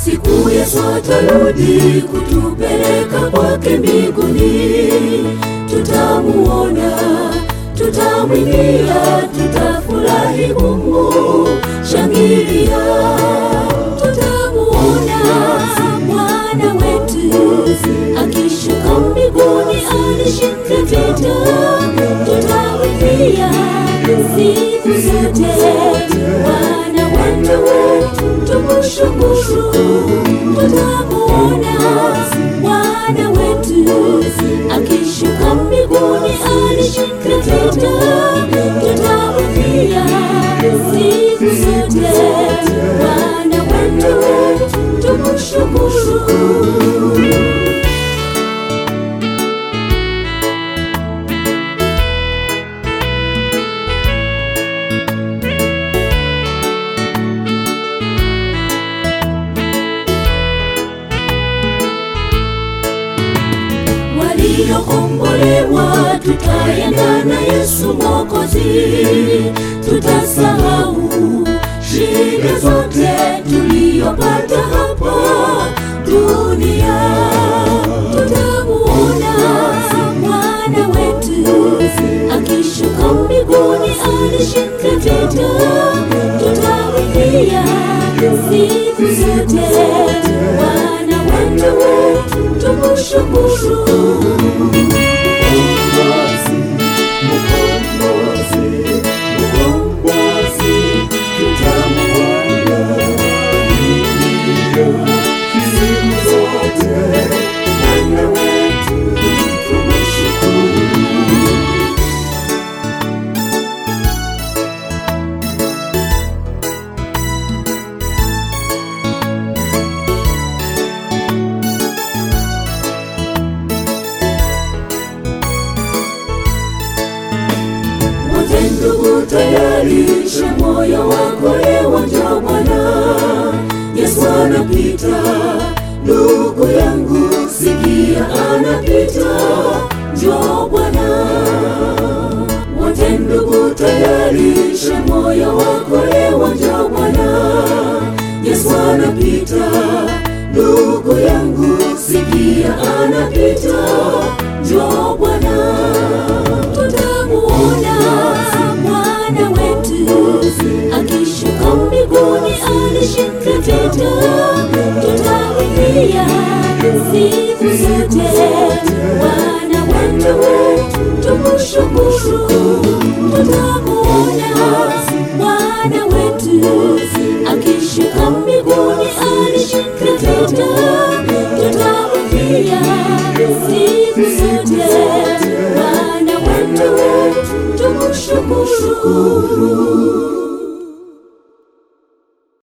siku Yesu atarudi kutupeleka kwake mbinguni, tutamuona, tutamwimbia, tutafurahi humu, shangilia, tutamuona Bwana wetu akishuka mbinguni, alishinda vita, tutamwimbia siku zote Bwana wetu, tumshukuru, tutamuona Bwana wetu akishuka mbinguni, alishinda vita, tutamwimbia siku zote Bwana wetu, tumshukuru. waliokombolewa tutaenda na Yesu Mwokozi, tutasahau shida zote tuliyopata hapa dunia, tutamuona Bwana wetu akishuka mbinguni, alishinda vita, tutamwimbia siku zote Bwana wetu, tumshukuru. Wote ndugu, tayarisha moyo wako leo, njoo Bwana Yesu anapita. Ndugu yangu, sikia, anapita, njoo Bwana. Wote ndugu, tayarisha moyo wako leo, njoo Bwana Yesu anapita. Ndugu yangu, sikia, anapita, njoo Bwana tutamuona Bwana wetu akishuka mbinguni, alishinda vita, tutamwimbia siku zote Bwana wetu, tumshukuru. Tutamuona Bwana wetu akishuka mbinguni, alishinda vita, tutamwimbia siku zote